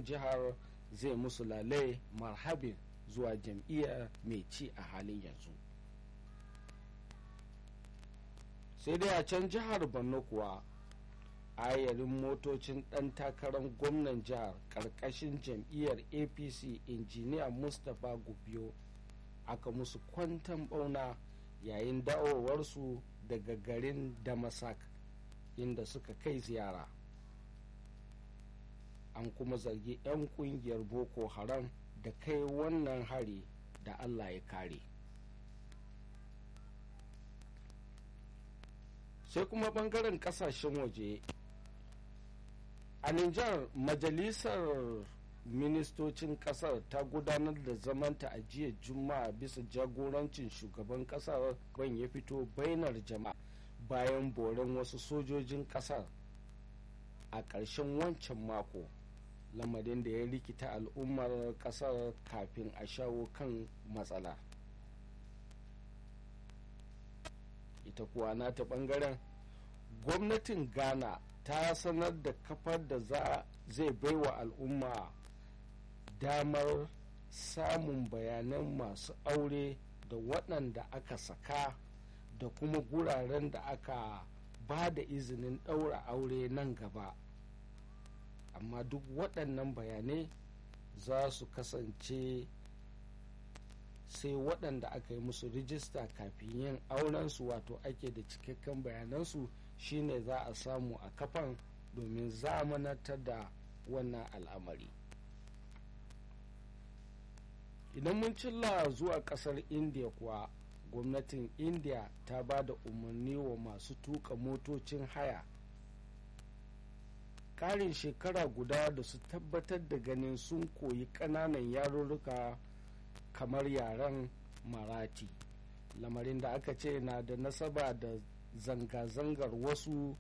jihar zai musu lalai marhabin zuwa jam'iyyar mai ci a halin yanzu sai dai a can jihar borno kuwa ayarin motocin ɗan takarar gwamnan jihar ƙarƙashin jam'iyyar apc injiniya mustapha gubiyo aka musu kwantan bauna yayin dawowarsu daga garin damasak inda suka kai ziyara an kuma zargi 'yan kungiyar boko haram da kai wannan hari da allah ya kare sai kuma bangaren kasashen waje a Nijar majalisar ministocin kasar ta gudanar da zamanta a jiya juma'a bisa jagorancin shugaban kasar ban ya fito bainar jama'a bayan boren wasu sojojin kasar a ƙarshen wancan mako lamarin da ya rikita al'ummar kasar kafin a shawo kan matsala ita kuwa nata bangaren gwamnatin ghana ta sanar da kafar da za zai baiwa al'umma damar samun bayanan masu aure da waɗanda aka saka da kuma guraren da aka ba da izinin ɗaura aure nan gaba amma duk waɗannan bayanai za su kasance sai waɗanda aka yi musu rijista kafin yin aurensu wato ake da cikakken bayanansu shine za a samu a kafan domin zamanantar da wannan al'amari idan mun cilla zuwa kasar india kuwa gwamnatin india ta ba da umarni wa masu tuka motocin haya karin shekara guda da su tabbatar da ganin sun koyi ƙananan yarurruka kamar yaren marati lamarin da aka ce na da nasaba da zanga-zangar wasu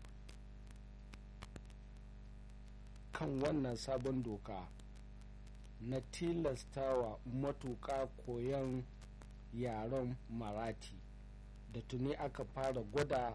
kan wannan sabon doka na tilastawa matuƙa koyon yaren marati da tuni aka fara gwada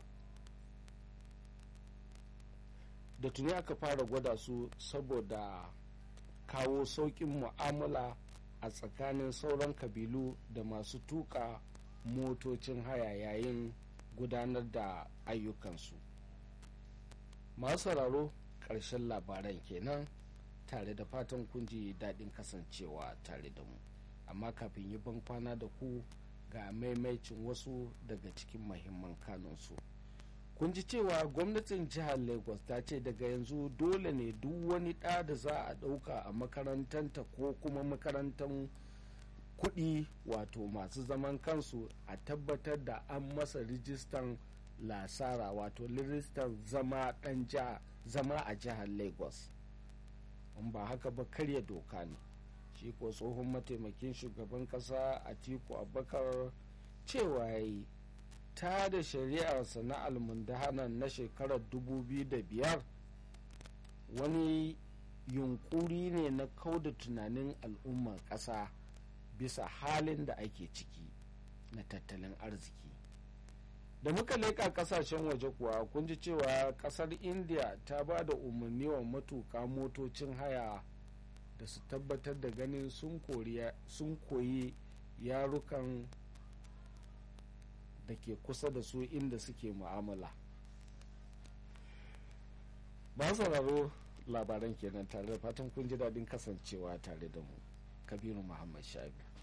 da tuni aka fara gwada su saboda kawo sauƙin mu'amala a tsakanin sauran kabilu da masu tuka motocin haya yayin gudanar da ayyukansu masu sauraro ƙarshen labaran kenan tare da fatan kun ji daɗin kasancewa tare da mu amma kafin yi ban kwana da ku ga maimaicin wasu daga cikin mahimman kanunsu kun ji cewa gwamnatin jihar lagos ta ce daga yanzu dole ne duk wani ɗa da za a ɗauka a makarantanta ko kuma makarantar kuɗi wato masu zaman kansu a tabbatar da an masa rijistan lasara wato rijistan zama ɗan zama a jihar lagos in ba haka ba karya doka ne shi ko tsohon mataimakin shugaban kasa atiku abubakar cewa ya yi ta da shari'arsa na almundahanan na shekarar 2005 wani yunkuri ne na kauda tunanin al'ummar ƙasa bisa halin da ake ciki na tattalin arziki da muka leƙa ƙasashen waje kuwa kun ji cewa ƙasar india ta ba da umarni wa matuƙa motocin haya da su tabbatar da ganin sun koyi yarukan da ke kusa da su inda suke mu'amala ba sauraro labaran kenan tare da fatan kun ji daɗin kasancewa tare da mu kabiru muhammad shabi